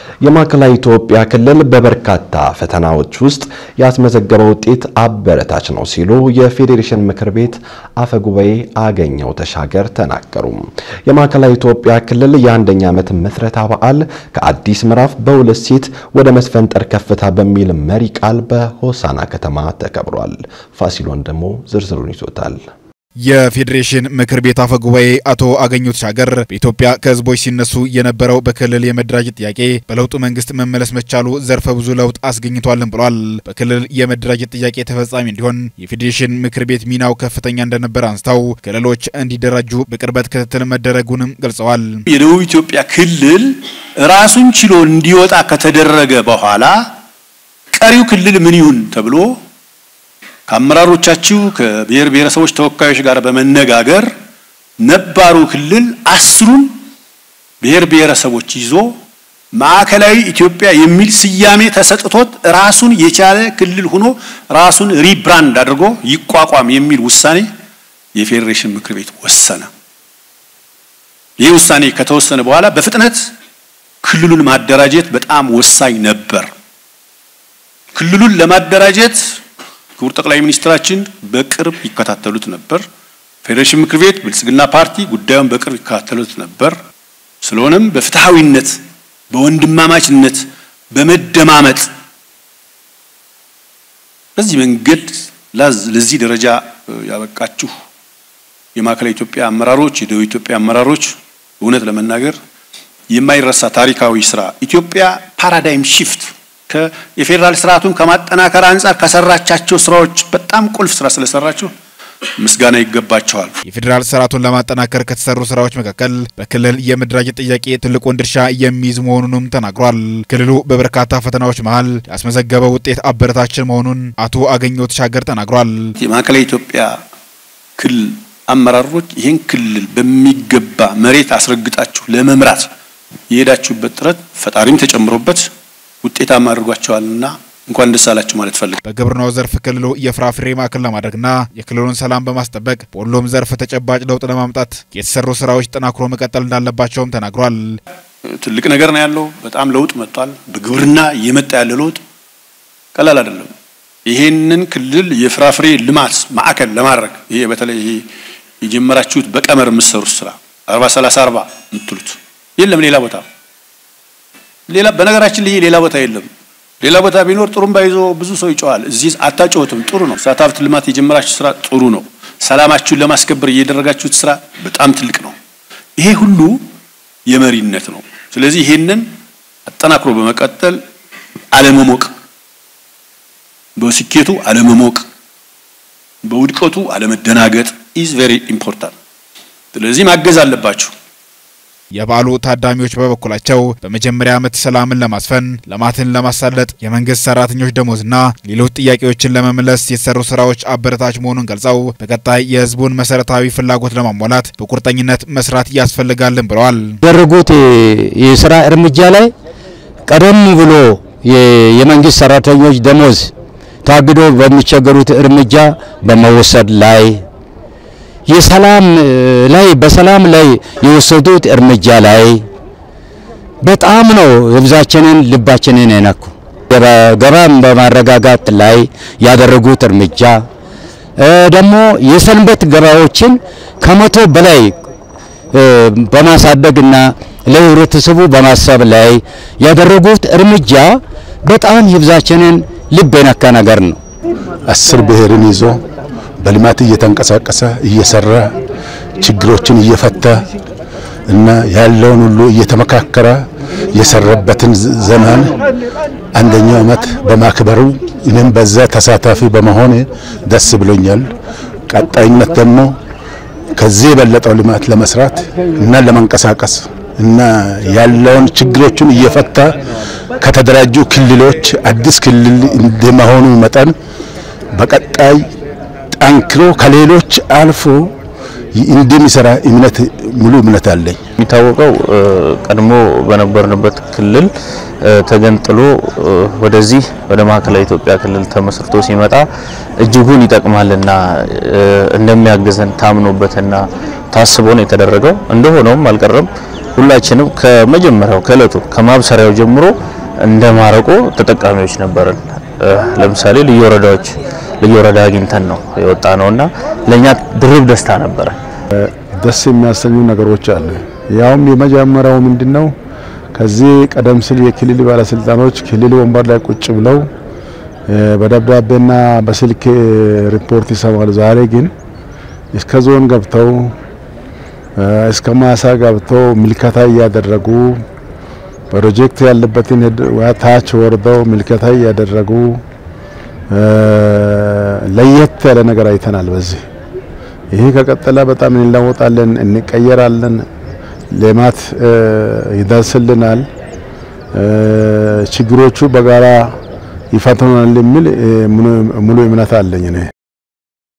የማዕከላዊ ኢትዮጵያ ክልል በበርካታ ፈተናዎች ውስጥ ያስመዘገበው ውጤት አበረታች ነው ሲሉ የፌዴሬሽን ምክር ቤት አፈ ጉባኤ አገኘው ተሻገር ተናገሩ። የማዕከላዊ ኢትዮጵያ ክልል የአንደኛ ዓመት ምስረታ በዓል ከአዲስ ምዕራፍ በሁለት ሴት ወደ መስፈንጠር ከፍታ በሚል መሪ ቃል በሆሳና ከተማ ተከብሯል። ፋሲሎን ደግሞ ዝርዝሩን ይዞታል። የፌዴሬሽን ምክር ቤት አፈ ጉባኤ አቶ አገኘሁ ተሻገር በኢትዮጵያ ከህዝቦች ሲነሱ የነበረው በክልል የመደራጀት ጥያቄ በለውጡ መንግስት መመለስ መቻሉ ዘርፈ ብዙ ለውጥ አስገኝቷልን ብሏል። በክልል የመደራጀት ጥያቄ ተፈጻሚ እንዲሆን የፌዴሬሽን ምክር ቤት ሚናው ከፍተኛ እንደነበር አንስተው ክልሎች እንዲደራጁ በቅርበት ክትትል መደረጉንም ገልጸዋል። የደቡብ ኢትዮጵያ ክልል ራሱን ችሎ እንዲወጣ ከተደረገ በኋላ ቀሪው ክልል ምን ይሁን ተብሎ ከአመራሮቻችሁ ከብሔር ብሔረሰቦች ተወካዮች ጋር በመነጋገር ነባሩ ክልል አስሩን ብሔር ብሔረሰቦች ይዞ ማዕከላዊ ኢትዮጵያ የሚል ስያሜ ተሰጥቶት ራሱን የቻለ ክልል ሆኖ ራሱን ሪብራንድ አድርጎ ይቋቋም የሚል ውሳኔ የፌዴሬሽን ምክር ቤት ወሰነ። ይህ ውሳኔ ከተወሰነ በኋላ በፍጥነት ክልሉን ማደራጀት በጣም ወሳኝ ነበር። ክልሉን ለማደራጀት ክቡር ጠቅላይ ሚኒስትራችን በቅርብ ይከታተሉት ነበር። ፌዴሬሽን ምክር ቤት ብልጽግና ፓርቲ ጉዳዩን በቅርብ ይከታተሉት ነበር። ስለሆነም በፍትሐዊነት፣ በወንድማማችነት፣ በመደማመጥ በዚህ መንገድ ለዚህ ደረጃ ያበቃችሁ የማዕከላዊ ኢትዮጵያ አመራሮች፣ የደቡብ ኢትዮጵያ አመራሮች እውነት ለመናገር የማይረሳ ታሪካዊ ስራ ኢትዮጵያ ፓራዳይም ሺፍት የፌዴራል ስርዓቱን ከማጠናከር አንጻር ከሰራቻቸው ስራዎች በጣም ቁልፍ ስራ ስለሰራቸው ምስጋና ይገባቸዋል። የፌዴራል ስርዓቱን ለማጠናከር ከተሰሩ ስራዎች መካከል በክልል የመደራጀት ጥያቄ ትልቁን ድርሻ የሚይዝ መሆኑንም ተናግሯል። ክልሉ በበርካታ ፈተናዎች መሀል ያስመዘገበው ውጤት አበረታችን መሆኑን አቶ አገኘሁ ተሻገር ተናግሯል። የማዕከላዊ ኢትዮጵያ ክልል አመራሮች ይህን ክልል በሚገባ መሬት አስረግጣችሁ ለመምራት የሄዳችሁበት ጥረት ፈጣሪም ተጨምሮበት ውጤታማ አድርጓቸዋልና እንኳን ደስ አላችሁ ማለት ፈልግ። በግብርናው ዘርፍ ክልሉ የፍራፍሬ ማዕከል ለማድረግና የክልሉን ሰላም በማስጠበቅ በሁሉም ዘርፍ ተጨባጭ ለውጥ ለማምጣት የተሰሩ ስራዎች ጠናክሮ መቀጠል እንዳለባቸውም ተናግሯል። ትልቅ ነገር ነው ያለው። በጣም ለውጥ መጥቷል። በግብርና እየመጣ ያለ ለውጥ ቀላል አይደለም። ይሄንን ክልል የፍራፍሬ ልማት ማዕከል ለማድረግ ይሄ በተለይ ይሄ የጀመራችሁት በቀመር የምትሰሩት ስራ አርባ ሰላሳ አርባ የምትሉት የለም ሌላ ቦታ ሌላ በነገራችን ላይ ሌላ ቦታ የለም። ሌላ ቦታ ቢኖር ጥሩምባ ይዞ ብዙ ሰው ይጮሃል። እዚህ አታጮሁትም። ጥሩ ነው። እሳት ሀብት ልማት የጀመራችሁ ስራ ጥሩ ነው። ሰላማችሁን ለማስከበር እየደረጋችሁት ስራ በጣም ትልቅ ነው። ይሄ ሁሉ የመሪነት ነው። ስለዚህ ይሄንን አጠናክሮ በመቀጠል አለመሞቅ፣ በስኬቱ አለመሞቅ፣ በውድቀቱ አለመደናገጥ ኢዝ ቬሪ ኢምፖርታንት። ስለዚህ ማገዝ አለባችሁ። የበዓሉ ታዳሚዎች በበኩላቸው በመጀመሪያ ዓመት ሰላምን ለማስፈን ልማትን ለማሳለጥ የመንግስት ሰራተኞች ደሞዝና ሌሎች ጥያቄዎችን ለመመለስ የተሰሩ ስራዎች አበረታች መሆኑን ገልጸው በቀጣይ የህዝቡን መሰረታዊ ፍላጎት ለማሟላት በቁርጠኝነት መስራት ያስፈልጋልን ብለዋል። ያደረጉት የስራ እርምጃ ላይ ቀደም ብሎ የመንግስት ሰራተኞች ደሞዝ ታግዶ በሚቸገሩት እርምጃ በመወሰድ ላይ የሰላም ላይ በሰላም ላይ የወሰዱት እርምጃ ላይ በጣም ነው ህዝባችንን ልባችንን የነኩ። ገበያም በማረጋጋት ላይ ያደረጉት እርምጃ ደግሞ የሰንበት ገበያዎችን ከመቶ በላይ በማሳደግና ለህብረተሰቡ በማሰብ ላይ ያደረጉት እርምጃ በጣም ህዝባችንን ልብ የነካ ነገር ነው። አስር ብሔርን ይዞ በልማት እየተንቀሳቀሰ እየሰራ ችግሮችን እየፈታ እና ያለውን ሁሉ እየተመካከረ የሰራበትን ዘመን አንደኛው ዓመት በማክበሩ እኔም በዛ ተሳታፊ በመሆን ደስ ብሎኛል። ቀጣይነት ደግሞ ከዚህ የበለጠው ልማት ለመስራት እና ለመንቀሳቀስ እና ያለውን ችግሮችን እየፈታ ከተደራጁ ክልሎች አዲስ ክልል እንደመሆኑ መጠን በቀጣይ ጠንክሮ ከሌሎች አልፎ እንደሚሰራ እምነት ሙሉ እምነት አለኝ። የሚታወቀው ቀድሞ በነበርንበት ክልል ተገንጥሎ ወደዚህ ወደ ማዕከላዊ ኢትዮጵያ ክልል ተመስርቶ ሲመጣ እጅጉን ይጠቅማልና እንደሚያግዘን ታምኖበትና ታስቦ ነው የተደረገው። እንደሆነውም አልቀረም። ሁላችንም ከመጀመሪያው ከእለቱ ከማብሰሪያው ጀምሮ እንደ ማረቆ ተጠቃሚዎች ነበርን። ለምሳሌ ልዩ ወረዳዎች ልዩ ወረዳ አግኝተን ነው የወጣ ነውና ለኛ ድርብ ደስታ ነበረ። ደስ የሚያሰኙ ነገሮች አሉ። ያውም የመጀመሪያው ምንድነው? ከዚህ ቀደም ሲል የክልል ባለስልጣኖች ክልል ወንበር ላይ ቁጭ ብለው በደብዳቤና በስልክ ሪፖርት ይሰማሉ። ዛሬ ግን እስከ ዞን ገብተው እስከ ማሳ ገብተው ምልከታ እያደረጉ ፕሮጀክት ያለበትን ታች ወርደው ምልከታ እያደረጉ ለየት ያለ ነገር አይተናል። በዚህ ይሄ ከቀጠለ በጣም እንለወጣለን፣ እንቀየራለን፣ ልማት ይደርስልናል፣ ችግሮቹ በጋራ ይፈተናል የሚል ሙሉ እምነት አለኝ እኔ።